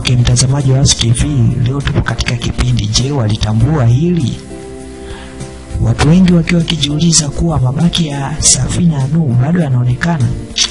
Okay, mtazamaji wa Wasu TV, leo tupo katika kipindi Je, walitambua hili? Watu wengi wakiwa wakijiuliza kuwa mabaki ya safina ya Nuhu bado yanaonekana.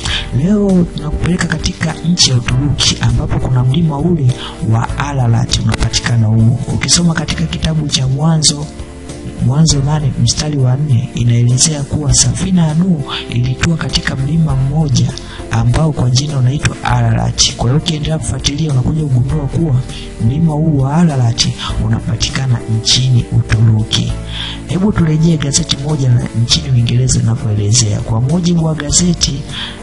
Leo tunakupeleka katika nchi ya Uturuki ambapo kuna mlima ule wa Ararat unapatikana huo. Ukisoma katika kitabu cha Mwanzo Mwanzo nane mstari wa nne inaelezea kuwa safina ya Nuhu ilitua katika mlima mmoja ambao kwa jina unaitwa Ararat. Kwa hiyo ukiendelea kufuatilia unakuja kugundua kuwa mlima huu wa Ararat unapatikana nchini Uturuki. Hebu turejee gazeti moja la nchini Uingereza linavyoelezea. Kwa mujibu wa gazeti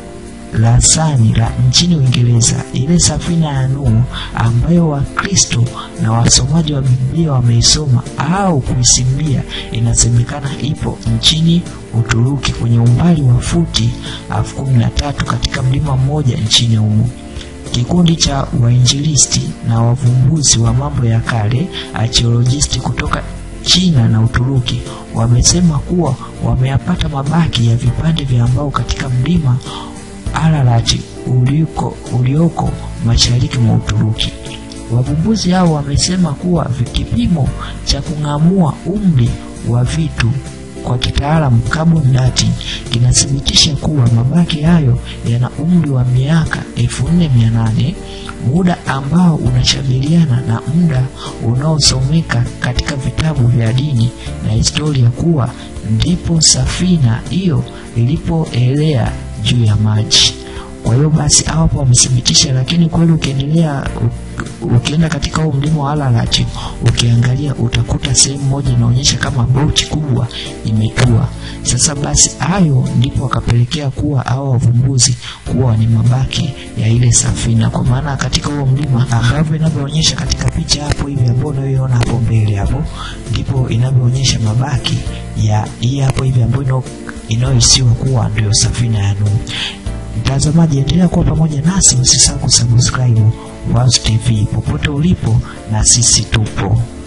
la Sani la nchini Uingereza, ile safina ya Nuhu ambayo Wakristo na wasomaji wa Biblia wameisoma au kuisimulia, inasemekana ipo nchini Uturuki kwenye umbali wa futi elfu kumi na tatu katika mlima mmoja nchini humo. Kikundi cha wainjilisti na wavumbuzi wa mambo ya kale archaeologists kutoka China na Uturuki wamesema kuwa wameyapata mabaki ya vipande vya mbao katika mlima Ararat uliko, ulioko mashariki mwa Uturuki. Wavumbuzi hao wamesema kuwa kipimo cha kung'amua umri wa vitu kwa kitaalamu carbon dating kinathibitisha kuwa mabaki hayo yana umri wa miaka 4800 muda ambao unashabihiana na muda unaosomeka katika vitabu vya dini na historia kuwa ndipo safina hiyo ilipoelea juu ya maji. Kwa hiyo basi hapo wamethibitisha, lakini kweli ukiendelea ukienda katika huo mlima wa Ararat ukiangalia utakuta sehemu moja inaonyesha kama boti kubwa imetua. Sasa basi hayo ndipo wakapelekea kuwa hao wavumbuzi kuwa ni mabaki ya ile safina, kwa maana katika huo mlima ambavyo inavyoonyesha katika picha hapo hivi ambayo unayoiona hapo mbele hapo, ndipo inavyoonyesha mabaki ya hii hapo hivi ambayo inayohisiwa kuwa ndio safina ya Nuhu. Mtazamaji, endelea kuwa pamoja nasi, usisahau kusubscribe Wasu TV popote ulipo, na sisi tupo.